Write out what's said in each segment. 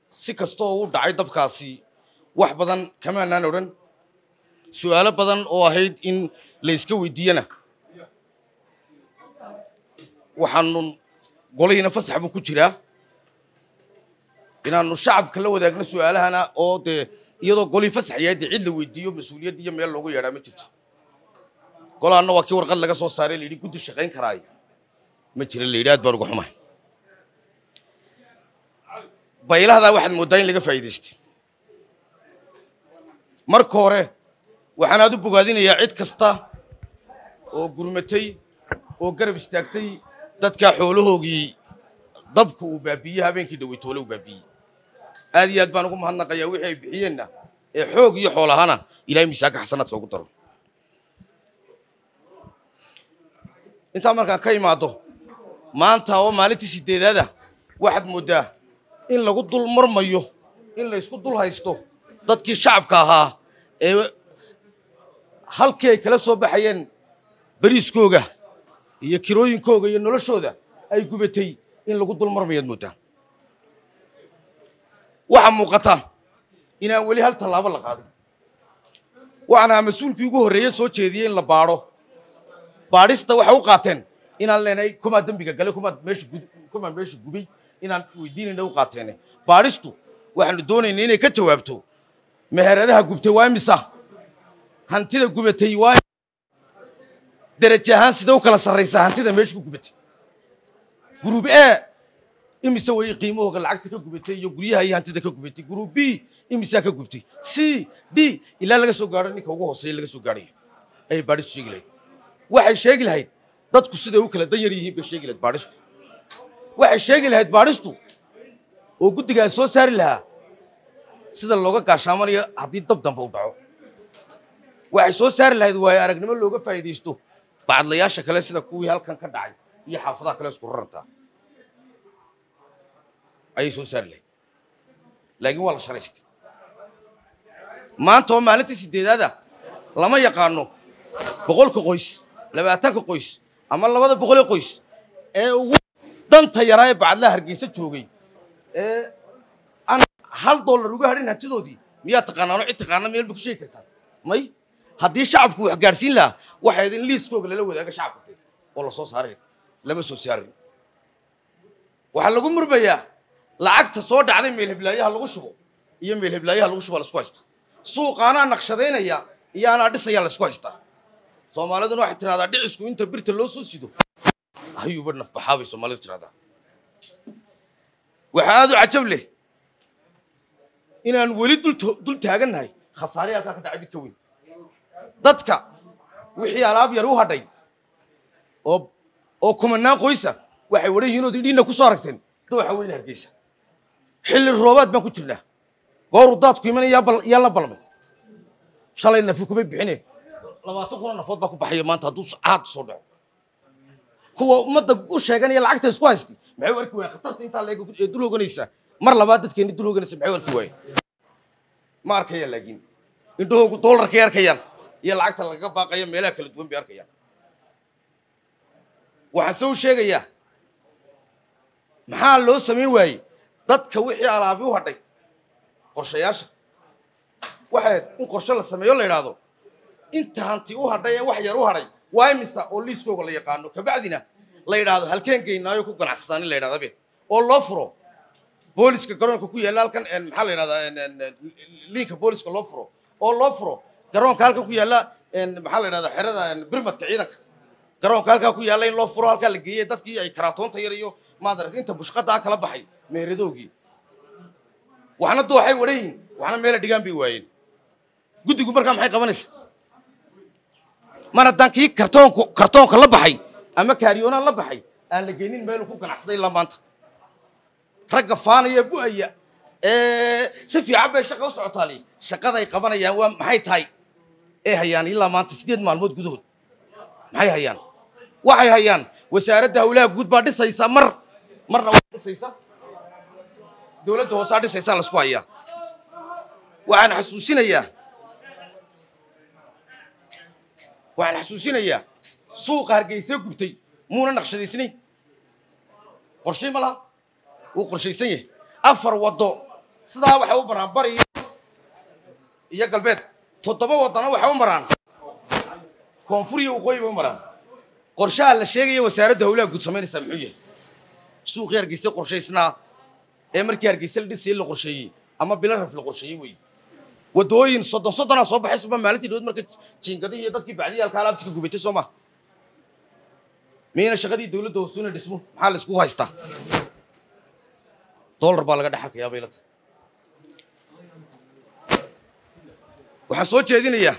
si kastoo u dhacay dabkaasi wax badan kamaanaan odhan su'aalo badan oo ahayd in la iska weydiiyana waxaanu golihiina fasax buu ku jiraa inaanu shacabka la wadaagno su'aalahana oo dee iyadoo golihii fasax yahay dee cid la weydiiyo mas-uuliyad iyo meel loogu yeedhaa ma jirto golahanna waa kii warqad laga soo saaray layidhi guddi shaqayn karaayo ma jira layidhi aad baan uga xumahay baylahdaa waxaad mooddaa in laga faa'iidaystay marka hore waxaan aad u bogaadinayaa cid kasta oo gurmatay oo garab istaagtay dadkaa xoolahoogii dabka uu baabiiyey habeenkii dhaweytoole uu baabiiyey aad iyo aad baan ugu mahadnaqayaa wixii ay bixiyeenna ee xoog iyo xoolahana ilahay miisaanka xasanaadka ugu daro intaa markaan ka imaado maanta oo maalintii sideedaada waxaad mooddaa in lagu dul marmayo in laysku dul haysto dadkii shacabka ahaa ee halkii ay kala soo baxayeen beriiskooga iyo kirooyinkooga iyo noloshooda ay gubatay in lagu dul marmayaad mooddaa waxaa muuqata inaan weli hal tallaabo la qaadin waxaan ahaa mas-uulkii ugu horreeye soo jeediyey in la baadho baadhista waxay u qaateen inaan leenahay kumaa dembiga gale kumaa meesha kumaa meesha gubay inaan weydiinayna u qaateene baadhistu waxaanu doonaynaa inay ka jawaabto meheradaha gubtay waa imisa hantida gubatay waa deraje ahaan sida u kala sarraysaa hantida meesha ku gubatay gruub e imise way qiimahooga lacagta ka gubatay iyo guryaha iyo hantida ka gubatay gruub b imisaa ka gubtay c d ilaa laga soo gaadho ninka ugu hooseeya laga soo gaadhayo ayay baadhistu sheegi lahayd waxay sheegi lahayd dadku siday u kala dan yar yihiin bay sheegi lahayd baadhistu waxay sheegi lahayd baadhistu oo guddigaa soo saari lahaa sida looga gaashaamanayo haddii dab dambe u dhaco waxay soo saari lahayd waayo aragnimo looga faa'iidaysto bacadlayaasha kale sida kuwii halkan ka dhacay iyo xaafadaha kale isku rarantaa ayay soo saari lahayd laakiin waa la shalaystay maanta oo maalintii sideedaada lama yaqaano boqolka qoys labaatanka qoys ama labada boqolee qoys ee ugu danta yaraa ee bacadlaha hargeysa joogay ee aan hal dollar uga hadhin hantidoodii miyaa taqaanaano cid taqaana meel ba ku sheegi kartaa may haddii shacabku wax gaadhsiin lahaa waxayd in liiskooga lala wadaaga shacabka oo la soo saaray lama soo saarin waxaa lagu murmayaa lacagta soo dhacday meel heblaayaha lagu shubo iyo meel heblaayaha lagu shubo laisku haystaa suuqaanaa naqshadaynaya iyo anaa dhisaya laisku haystaa soomaaliduna waxay tidhahdaa dhicisku inta birta loo soo sido ayuuba nafbaxaa bay soomaalidu tidhahdaa waxaa aad u cajab leh inaan weli dul taagannahay khasaare halkaa ka dhacay mid ka weyn dadka wixii alaab yar u hadhay oo oo kumanaan qoysa waxay wadhan yihiin ood idhiinna ku soo aragteen dooxa weyne hargeysa xilli roobaad baan ku jirnaa gooru daadku imanaya yaa la balmay shalay nafi kuma bixine labaatan kuna nafood baa ku baxaya maanta hadduu caad soo dhaco kuwa ummadda u sheeganaya lacagta isku haystay maxay u arki waayeen khatarta intaa leeg ee dul hoganaysa mar labaad dadkeenni dul hoganaysa maxay u arki waayeen ma arkayaan laakiin indhahoogu doolarkay arkayaan iyo lacagta lagaga baaqaya meelaha kala duwan bay arkayaan waxaan se u sheegayaa maxaa loo samayn waayey dadka wixii alaabi u hadhay qorshayaasha waxayd in qorshe la sameeyo la yidhaahdo inta hanti u hadhay ee wax yar u hadhay waa imisa oo liiskooga la yaqaano kabacdina la yidhaahdo halkeen geynaayo ku ganacsataan in la yidhahda be oo loo furo booliska garoonka ku yaalla halkan maxaa la yidhahdaa liinka booliska loo furo oo loo furo garoonka halkan ku yaalla maxaa la yidhahdaa xerada birmadka ciidanka garoonka halkaa ku yaalla in loo furo halkaa la geeyey dadkii ay karaatoonta yar iyo maadaragt inta bushqadaa kala baxay meeradoogii waxna dooxay wadhan yihiin waxna meela dhigaan bay waayeen guddigu markaa maxay qabanaysaa mar haddaan kii kartoonku kartoonka la baxay ama kaariyoonaan la baxay aan la geynin meeluu ku ganacsaday ilaa maanta ragga faanaya bu'aya ee si fiican bay shaqa u socotaali shaqaday qabanayaan waa maxay tahay ee hayaan ilaa maanta siddeed maalmood gudahood maxay hayaan waxay hayaan wasaaradda hawlaha guud baa dhisaysa mar marna waa dhisaysa dowladda hoosaa dhisaysaa laisku hayaa waxaan xasuusinayaa waxaan xasuusinayaa suuqa hargeysee gubtay muuna naqshadaysnayn qorshay ma laha wuu qorshaysan yahay afar waddo sidaa waxay u maraan bari iyo- iyo galbeed toddoba waddana waxay u maraan koonfur iyo waqooyi bay u maraan qorshaha la sheegaya wasaaradda howlaha guud samaynaysaa muxuu yahay suuqii hargeysa qorshaysnaa ee markii hargeysa la dhisayay la qorsheeyey ama bilaraf la qorsheeyey wey waddooyin soddon soddonaa soo baxay suba maalintii dhawood marka jiingadihii iyo dadkii bacdiyaalka alaabtika gubatay soo maha miyayna shaqadii dowladda hoosuuna dhismo maxaa la iskugu haystaa dollar baa laga dhexalkayaa bay la tahay waxaan soo jeedinayaa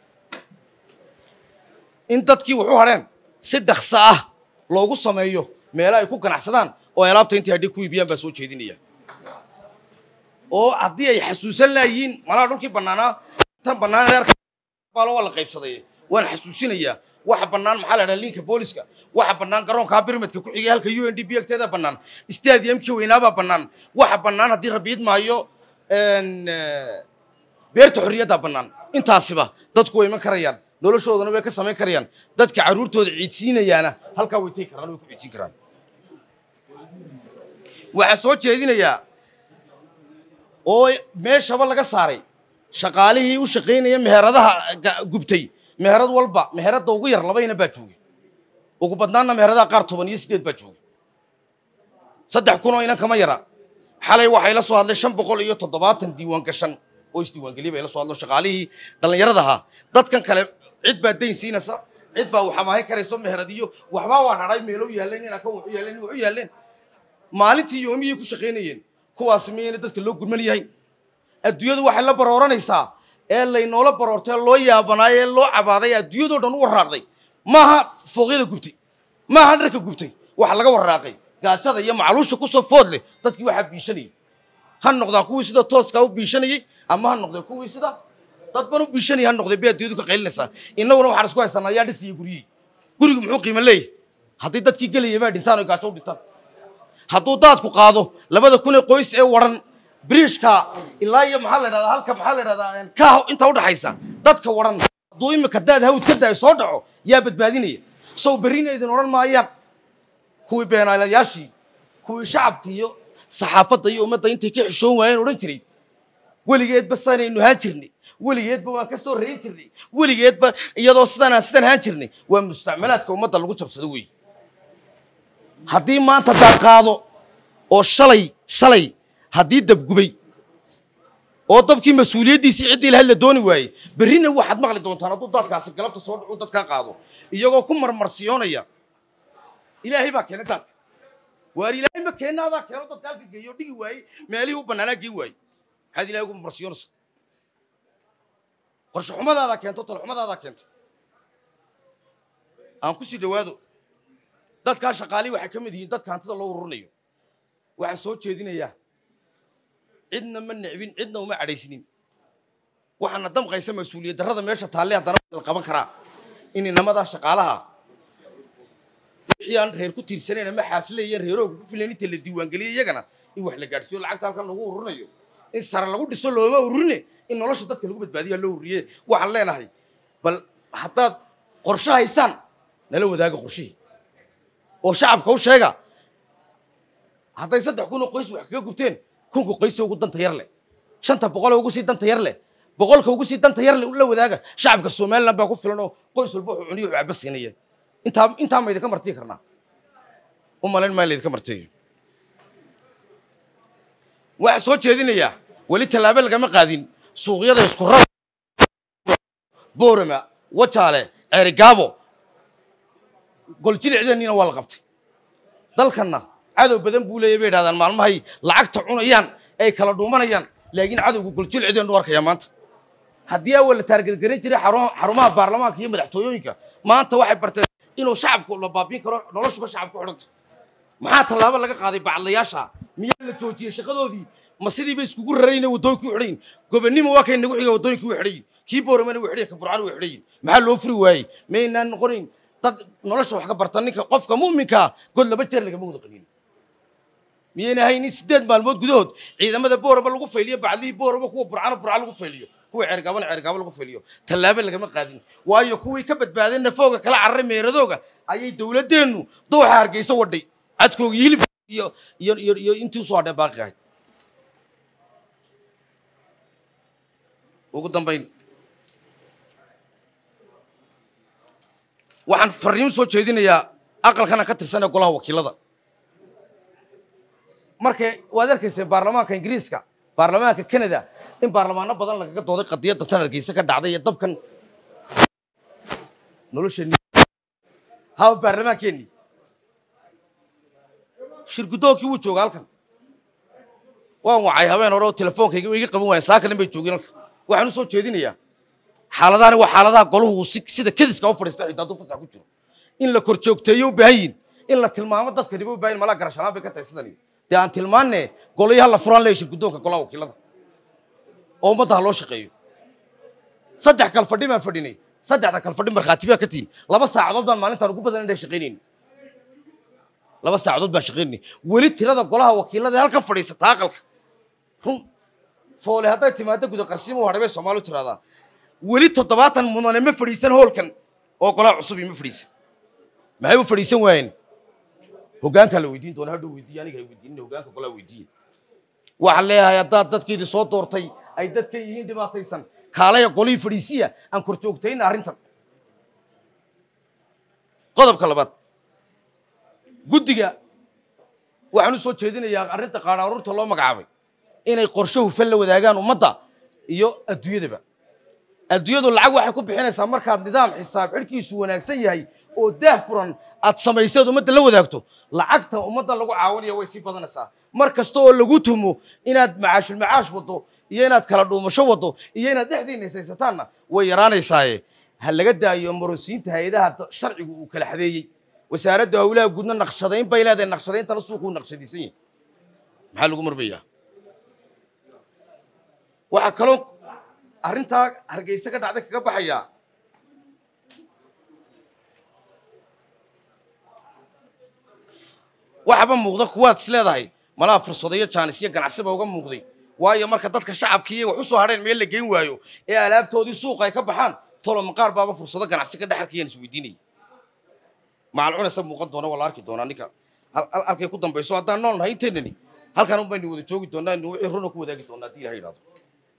in dadkii wuxu hadheen si dhakso ah loogu sameeyo meelo ay ku ganacsadaan oo ay alaabta intii hadhi ku iibiyaan baa soo jeedinaya oo haddii ay xasuusan laayiin malaha dhulkii bannaanaa tan bannaan reerka baalo waa la qaybsaday waan xasuusinayaa waxa bannaan maxaa la dhaha liinka booliska waxa bannaan garoonkaa birmidka ku xigay halka u n d b agteeda bannaan stadiumkii weynaabaa bannaan waxa bannaan haddii rabiid maayo n, eh, beerta xorriyaddaa bannaan intaasiba dadku way iman karayaan noloshoodana way ka samayn karayaan dadka carruurtooda ciidsiinayaana halkaa way tegi karaan way ku ciidsin karaan waxaa soo jeedinayaa oo meeshaba laga saaray shaqaalihii u shaqaynaya meheradaha ga- gubtay meherad walba meheradda ugu yar laba ina baa joogay ugu badnaanna meheradaha qaar toban iyo siddeed baa joogay saddex kun oo inan kama yara xalay waxay la soo hadlay shan boqol iyo toddobaatan diiwaan gashan oo isdiiwaangeliya bay la soo hadlo shaqaalihii dhallinyarada ahaa dadkan kale cid baa dayn siinaysa cid baa waxamaahin karayso meheradiyo waxbaa waa hadhay meelo yaalleen ina ka wuxu yaalleen wuxu yaalleen maalintii yoomiyay ku shaqaynayeen kuwaasi miyayna dadka loo gurman yahay adduunyadu waxay la barooranaysaa ee laynoola baroortay loo yaabanaayo ee loo cabaaday ee adduunyadoo dhan u warraaqday maaha fooqyada gubtay maaha dharka gubtay waxa laga warraaqay gaajada iyo macluusha kusoo food leh dadkii waxaa biishanayay ha noqdaan kuwii sida tooskaa u biishanayey ama ha noqdeen kuwii sida dadban u biishanayay ha noqdeen bay adduunyadu ka qaylinaysaa innaguna waxaan isku haysanaa yaa dhisaya guryihii gurigu muxuu qiimo leeyahay haddii dadkii gelayay baa dhintaan oo gaajo u dhintaan hadduu daadku qaado labada kun ee qoys ee waran biriishka ilaa iyo maxaa la dhahdaa halka maxaa la dhahdaa ka inta udhaxaysa dadka waran hadduu imika daad hawd ka daay soo dhaco yaa badbaadinaya sow berrina idin odhan maayaan kuwii beenaalayaashii kuwii shacabka iyo saxaafadda iyo ummadda intay ka xishoon waayeen odhan jiray weligeedba sanaynu haan jirnay weligeedba waan ka soo rayn jirnay weligeedba iyadoo sidanaan sidan haan jirnay waa mustacmalaadka ummadda lagu jabsado wey haddii maanta daad qaado oo shalay shalay haddii dabgubay oo dabkii mas-uuliyaddiisii ciddii lahayd la dooni waayey berrina waxaad maqli doontaan hadduu daadkaasi galabta soo dhacu dadkaa qaado iyagoo ku marmarsiyoonaya ilaahay baa keenay daadka waar ilaahay ma keenna adaa keeno dadka halka geeyo dhigi waayey meelihii u bannaanaa geen waayey maxaad ilahay ugu marmarsiyoonaysa qorshe xumadaadaa keento talxumadaadaa keentay aan ku sii dhowaado dadkaa shaqaalii waxay ka mid yihiin dadka hantida loo ururinayo waxaan soo jeedinayaa cidna ma necbin cidna uma cadhaysnin waxaana damqaysa mas-uuliyad darrada meesha taalle haddana la qaban karaa in inamadaa shaqaalaha wixii aan reer ku tiirsanayn ama xaasileeya reerooga ku filan inta la diiwaangeliya iyagana in wax la gaadhsiiyo lacagta halkan lagu ururinayo in sare lagu dhiso looma ururine in nolosha dadka lagu badbaadiya loo ururiye waxaan leenahay bal haddaad qorshe haysaan nala wadaaga qorshihii oo shacabka u sheega hadday saddex kun oo qoys wax kaga gubteen kunka qoysa ugu danta yar leh shanta boqolee ugu sii danta yar leh boqolka ugu sii danta yar leh la wadaaga shacabka somaliland baa ku filan oo qoys walba wuxuu cuniyo wuxuu caba siinaya intaa intaa ma idinka martiyi karnaa u malayn maa laydinka martiyo waxaa soo jeedinayaa weli tallaabo lagama qaadin suuqyada isku raba boorama wajaale ceerigaabo goljilcdeennina waa la qabtay dalkanna cadow badan buu leeyahy bay idhahdaan maalmahay lacagta cunayaan ay kala dhuumanayaan laakiin cadowga goljilcdeen u arkaya maanta haddii awal la taargadgaran jiray xaru- xarumaha baarlamaanka iyo madaxtooyooyinka maanta waxay barteen inuu shacabku la baabiin karo noloshuba shacabku xidhanta maxaa tallaabo laga qaaday bacadlayaasha miyaa la joojiyey shaqadoodii ma sidiiba iskugu rarayna waddooyinkii u xidhayin gobonnimo waa kay nagu xiga waddooyinkii u xidhayin kii booramana u xidhayin ka burcana u xidhayin maxaa loo furi waayey maynaan noqonayn dad nolosha wax ka barta ninka qofka mu'minkaa god laba jeer lagama wada qanin miyayna ahayn in siddeed maalmood gudahood ciidamada booraba lagu fayliyo bacdihii booraba kuwa burcana burca lagu fayliyo kuwa ceergaabana ceergaabo lagu fayliyo tallaabo lagama qaadin waayo kuwii ka badbaadeen nafooga kala cararay meeradooga ayay dowladdeennu dowxa hargeysa wadhay cadkooga hilib iyo iyo iyo iyo intii usoo hadheen baaqi ahayd ugu dambayn waxaan farriimo soo jeedinayaa aqalkana ka tirsanee golaha wakiilada markay waad arkayseen baarlamaanka ingiriiska baarlamaanka canada in baarlamaano badan lagaga dooday qadiyadda tan hargeysa ka dhacday iyo dabkan nolosheenni hawa baarlamaankeenni shirgudoonkii wuu jooga halkan waan wacay habeen hore oo telefoonkayga iga qaban waayeen saakanin bay joogeen halkan waxaan u soo jeedinayaa xaaladahani waa xaaladaha golahu uu si- sida kediska u fadhiista xitaa hadduu fasax ku jiro in la kor joogteeyo u baahan yihin in la tilmaamo dadka niba u baahan yihin malaa garashalaan bay ka tahay sidani dee aan tilmaanne golayo ha la furaan leeya shirguddoonka golaha wakiilada oo ummadda ha loo shaqeeyo saddex kal fadhi baan fadhinay saddexda kal fadhi markhaati baa ka tihin laba saacadood baan maalintaan ugu badan indhay shaqaynayni laba saacadood baan shaqaynayni weli tirada golaha wakiilada ee halkan fadhiisata aqalka run foole hadday timaado guda qarsiimo hadhay bay soomaali u tiraahdaa weli toddobaatan mudane ma fadhiisan hoolkan oo golaha cusub ima fadhiisan maxay u fadhiisan waayeen hoggaankaa la weydiin doona hadhow weydiiye aniga hay weydiinin hoggaanka golaha weydiiye waxaan leeyahay haddaad dadkiidii soo doortay ay dadkan yihiin dhibaataysan kaalaya golihii fadhiisiya aan kor joogtayna arrintan qodobka labaad guddiga waxaan u soo jeedinayaa arrinta qaadhaaruurta loo magacaabay inay qorshe hufan la wadaagaan ummadda iyo adduunyadaba adduunyadu lacag waxay ku bixinaysaa markaad nidaam xisaab xidhkiisu wanaagsan yahay oo daah furan aad samayseed ummadda la wadaagto lacagta ummadda lagu caawinaya way sii badanaysaa mar kasta oo lagu tumo inaad macaashul macaash waddo iyo inaad kala dhuumasho waddo iyo inaad dhexdiina isaysataanna way yaraanaysaaye ha laga daayo marosiinta hay-adaha da- sharcigu uu kala xadeeyey wasaaradda howlaha guudna naqshadayn bay leedahay naqshadayntana suuquu naqshadiisan yahay maxaa lagu marmayaa waxaa kaloo arrintaa hargeysa ka dhacday kaga baxayaa waxaba muuqda kuwaad is leedahay malaha fursado iyo jaanis iyo ganacsiba uga muuqday waayo marka dadka shacabkii wax u soo hadheen meel la geyn waayo ee alaabtoodii suuqa ay ka baxaan tolo maqaar baaba fursado ganacsi ka dhex arkayaan isweydiinaya macalcunasa muuqan doona waa la arki doonaa ninka hal- hal- halkay ku dambayso haddaan nool nahay inteennani halkan un baynu wada joogi doonaa inu wixii runa ku wadaagi doonaa haddii ilaha yidhahdo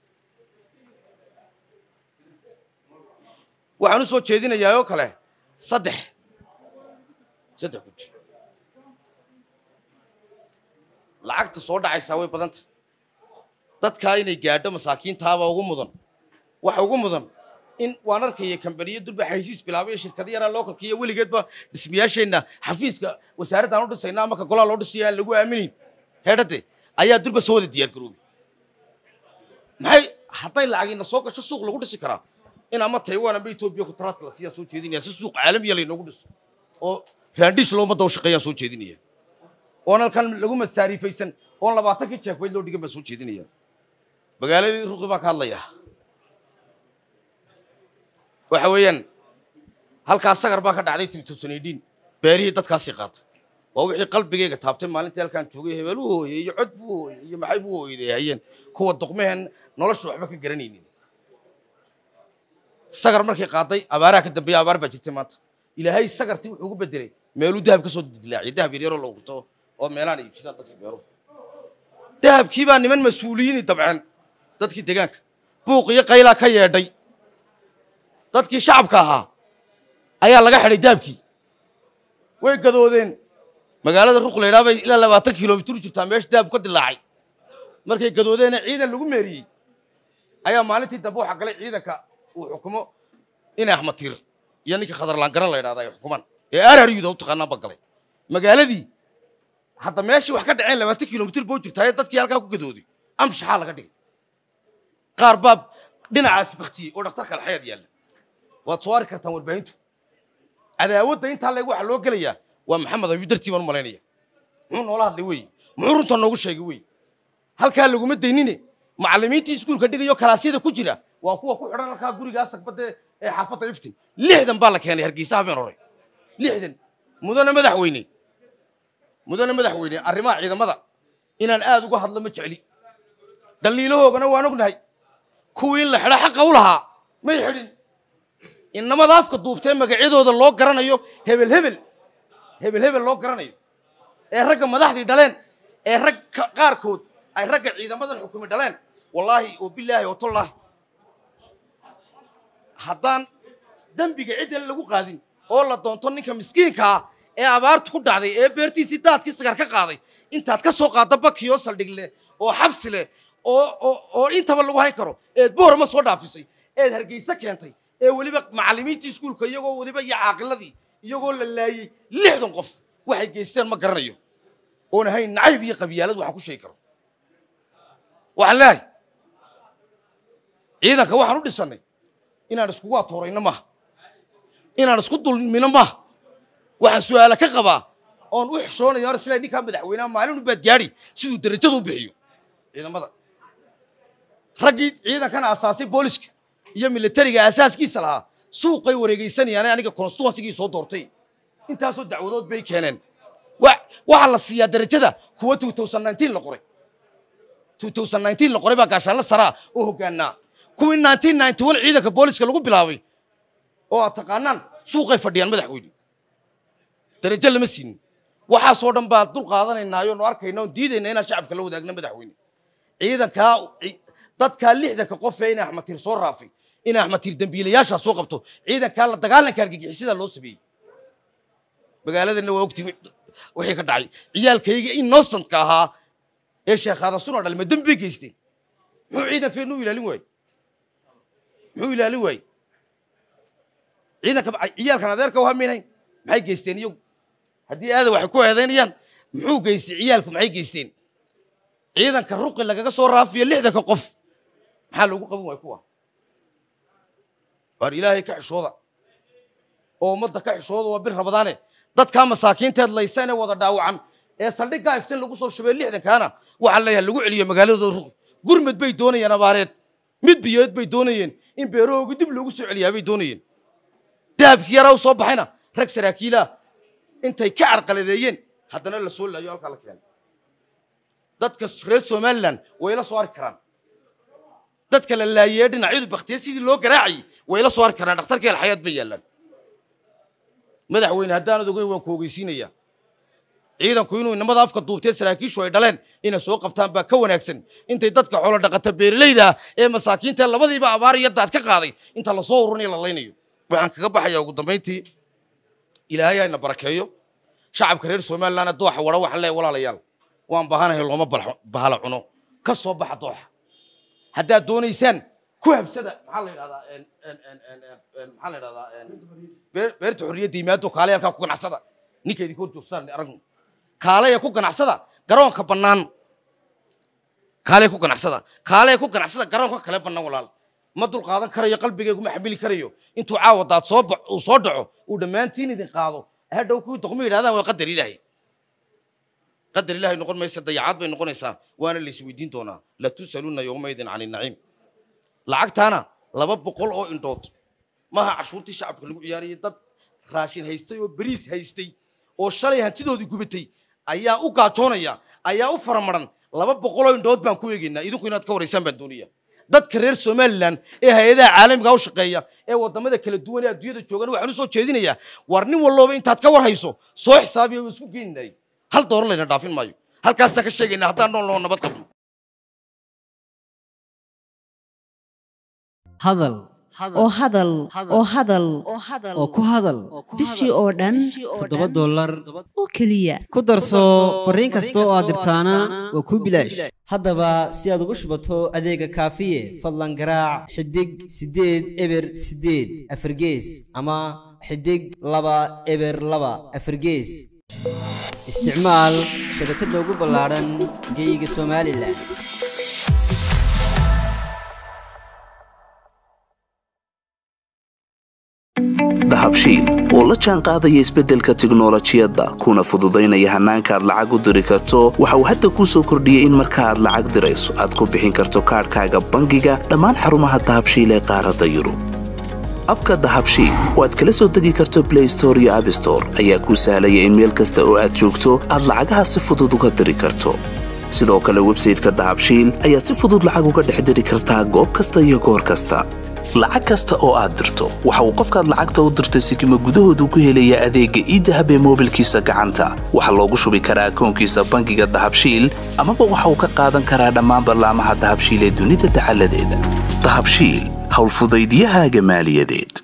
waxaan u soo jeedinayaa oo kale saddex saddex guji lacagta soo dhacaysaa way badan tahay dadkaa inay gaadho masaakiintaaba ugu mudan waxa ugu mudan in waan arkaya kambaniyo durba xaysiis bilaabay shirkado yaraa loo kalkiyo weligeedba dhismayaasheenna xafiiska wasaaraddaan u dhisayna ama ka golaa loo dhisayo aan lagu aaminin heedhade ayaa durba soo wada diyaar garoobay maxay hadday lacagiina soo gasho suuq lagu dhisi karaa in ama taiwan ama etoobiya kutaraadka la siiyaan soo jeedinaya si suuq caalamiya laynoogu dhiso oo raandhiis loo ummadda u shaqeeyaan soo jeedinaya oon halkan lagu masaariifaysan oon labaatankii jeekbayd loo dhigan baan soo jeedinaya magaaladii ruqi baan ka hadlayaa waxa weeyaan halkaas sagar baa ka dhacday tibtosanidhiin beerihii dadkaasii qaatay waa wixii qalbigayga taabtay maalintii halkaan joogay hebel u hooyey iyo cod buu hooyey iyo maxay buu hooyday hayeen kuwa duqmehen nolosha waxba ka garanaynin sagar markay qaaday abaaraha ka dambeeya abaar baa jirtay maanta ilaahay sagartii wuxuu ugu bedelay meeluu dahab ka soo dilaaciyay dahab yaryaroo loo gurto oo meelaan ay iibsadaan dadka beeruhu dahabkii baa niman mas-uuliyiini dabceen dadkii deegaanka buuq iyo qaylaa ka yeedhay dadkii shacabka ahaa ayaa laga xidhay dahabkii way gadoodeen magaalada ruq laydhaa bay ilaa labaatan kilomitir u jirtaa meesha dahabku ka dilaacay markay gadoodeena ciidan lagu meeriyey ayaa maalintii dambe waxaa galay ciidanka uu xukumo in axmed tiir iyo ninka khadarlaangaran la yidhahda ay xukumaan ee araryuda u taqaanaan ba galay magaaladii hadda meeshii wax ka dhaceen labaatan kilomitir boo jirtaa dadkii halkaa ku gadooday amshaxaa laga dhigay qaar baa dhinacaas baktiyey oo dhakhtarka alxayaad yaalla waad soo arki kartaan warbaahintu cadaawadda intaa leeg waxaa loo gelayaa waa maxamed ayuu dartii baan u malaynaya muxuu noola hadlay wey muxuu runta noogu sheegay wey halkaa laguma daynine macallimiintii iskuulka dhigayo kalaasyada ku jira waa kuwa ku xidhan halkaa gurigaa sagbadde ee xaafadda iftin lixdan baa la keenay hargeysa habeen hore lixdan mudane madaxweyne mudane madaxweyne arrimaha ciidamada inaan aad uga hadlo ma jecli daliilahoogana waan ognahay kuwii in la xidho xaqa u lahaa may xidhin inamada afka duubtee magacyadooda loo garanayo hebel hebel hebel hebel loo garanayo ee ragga madaxdii dhaleen ee rag ka- qaarkood ay ragga ciidamadan xukumi dhaleen wallaahi oo bilaahi oo tollaahi haddaan dembiga ciddan lagu qaadin oo la doonto ninka miskiinkaa ee abaartu ku dhacday ee beertiisii daadkii sigar ka qaaday intaad ka soo qaadda bakiyoo saldhig leh oo xabsi leh oo oo oo intaba lagu hayn karo eed boorama soo dhaafisay eed hargeysa keentay ee weliba macallimiintii iskuulka iyagoo weliba iyo caaqiladii iyagoo la laayey lixdan qof waxay geysteen ma garanayo oon ahayn nacayb iyo qabyaalad waxaan ku sheegi karo waxaan leehay ciidanka waxaan u dhisannay inaan iskugu atoorayno maaha inaan isku dulmino maaha waxaan su'aala ka qabaa oon u xishoonaya hor isla ninkaa madaxweynaha maalin u baad gaadhi siduu derajadu u bixiyo ciidamada raggii ciidankana asaasay booliska iyo militariga asaaskiisa lahaa suuqay wareegaysanayaan aniga constituensigii soo doortay intaasoo dacwadood bay keeneen wa- waxaa la siiyaa derajada kuwa 2019 la qoray 2019 la qoray baa gaashaanla saraa oo hoggaanaa kuwii 1991 ciidanka booliska lagu bilaabay oo aad taqaanaan suuqay fadhiyaan madaxweyne darajo lama siinin waxaasoo dhan baa dul qaadanaynaayo nu arkayna oon diidayna inaan shacabka la wadaagna madaxweyne ciidankaa ci- dadkaa lixdanka qof ee in axmed tiir soo raafay in axmed tiir dembiilayaashaa soo qabto ciidankaa la dagaalanka argagixisada loo sameeyey magaaladana waa ogtii wixii ka dhacay ciyaalkayga innocentka ahaa ee sheekhaada suna dhalma dembi bay geysteen muxuu ciidankeenu u ilaalin waayey muxuu ilaalin waayey ciidanka ciyaalkan adeerka waa minayn maxay geysteen iyagu haddii aada waxay ku eedaynayaan muxuu geystay ciyaalku maxay geysteen ciidanka ruqi lagaga soo raafiyo lixdanka qof maxaa loogu qaban waaya kuwa waar ilaahay ka xishooda oo ummadda ka xishooda waa bir rabadaane dadkaa masaakiinteed laysan ee wada dhaawacan ee saldhiggaa iftin lagu soo shubay lixdankaana waxaa leeyahay lagu celiyo magaaladooda ruqi gurmad bay doonayeen abaareed mid biyood bay doonayeen in beerahooga dib loogu soo celiyaa bay doonayeen dahabkii yaraa u soo baxayna rag saraakiilaa intay ka carqaladeeyeen haddana la soo laayo halkaa la keenay dadka reer somalilan way la soo arki karaan dadka la laayee dhinacyadu baktiye sidii loo garaacayay way la soo arki karaan dhakhtarkii alxayaad bay yaallaan madaxweyne haddaanad ogeyn waan ku ogeysiinayaa ciidanku inuu inamada afka duubtee saraakiishu ay dhaleen inay soo qabtaan baa ka wanaagsan intay dadka xoolo dhaqata beeralayda ah ee masaakiinta labadiiba abaar iyo daad ka qaaday inta lasoo ururinayo la laynayo waxaan kaga baxayaa ugu dambayntii ilaahay hayna barakeeyo shacabka reer somaliland dooxa wara waxaan leeyahay walaalayaal waan baahanahay looma balxo- bahala cuno ka soo baxa dooxa haddaad doonaysaan ku habsada maxaa la yidhahdaa en- en- en- en- en- en- maxaa la yidhahdaa en- beer- beerta xorriyadda yimaado kaale halkaa ku ganacsada ninka idinka hor joogstaan aragnu kaaleya ku ganacsada garoonka bannaan kaaleya ku ganacsada kaaleya ku ganacsada garoonka kale bannaan walaal ma dul qaadan karayo qalbigaygu ma xamili karayo intuu caawa daad soo ba- uu soo dhaco uu dhammaantiin idin qaado hadhow kuwii doqmo yidhahdaan waa qadar ilaahay qadar ilaahay noqon maysa dayacaad bay noqonaysaa waana la isweydiin doonaa la tusaluuna yowmaydin cani naciim lacagtaana laba boqol oo indhood maaha cashuurtii shacabka lagu ciyaarayay dad raashin haystay oo beriis haystay oo shalay hantidoodii gubatay ayaa u gaajoonaya ayaa u faramaran laba boqoloo indhood baan ku eegaynaa idinku inaad ka waraysaan baan doonaya dadka reer somalilan ee hay-adaha caalamiga u shaqeeya ee wadamada kala duwan ee adduunyada joogan waxaan u soo jeedinayaa war nin walloba intaad ka war hayso soo xisaabiya oo isku geeninay hal doolar layna dhaafin maayo halkaasaan ka sheegaynaa haddaan nool noo nabad qabno hadal oo hadal oo hadal oo ku hadal bishii oo dhan toddoba dollar oo keliya ku darso fariin kasta oo aad dirtaana waa kuu bilaash haddaba si aad ugu shubato adeega kaafiye fadlan garaac xidig siddeed eber siddeed afargees ama xidig laba eber laba afargees isticmaal shabakadda ugu ballaadhan geyga somalilan dahabshiil oo la jaan qaadaya isbeddelka tiknolojiyadda kuna fududaynaya hannaanka aad lacag u diri karto waxa uu hadda kuu soo kordhiyey in marka aad lacag dirayso aad ku bixin karto kaadhkaaga bangiga dhammaan xarumaha dahabshiil ee qaaradda yurub abka dahabshiil oo aad kala soo degi karto blay store iyo abstore ayaa kuu sahlaya in meel kasta oo aad joogto aad lacagaha si fudud uga diri karto sidoo kale websayteka dahabshiil ayaad si fudud lacag uga dhex diri kartaa goob kasta iyo goor kasta lacag kasta oo aad dirto waxa uu qofkaad lacagta u dirtay sikima gudahoodu ku helayaa adeegga iidahab ee moobilkiisa gacanta waxaa loogu shubi karaa akoonkiisa bangiga dahabshiil amaba waxa uu ka qaadan karaa dhammaan ballaamaha dahabshiil ee dunida dacaladeeda dahabshiil howlfudaydiyahaaga maaliyadeed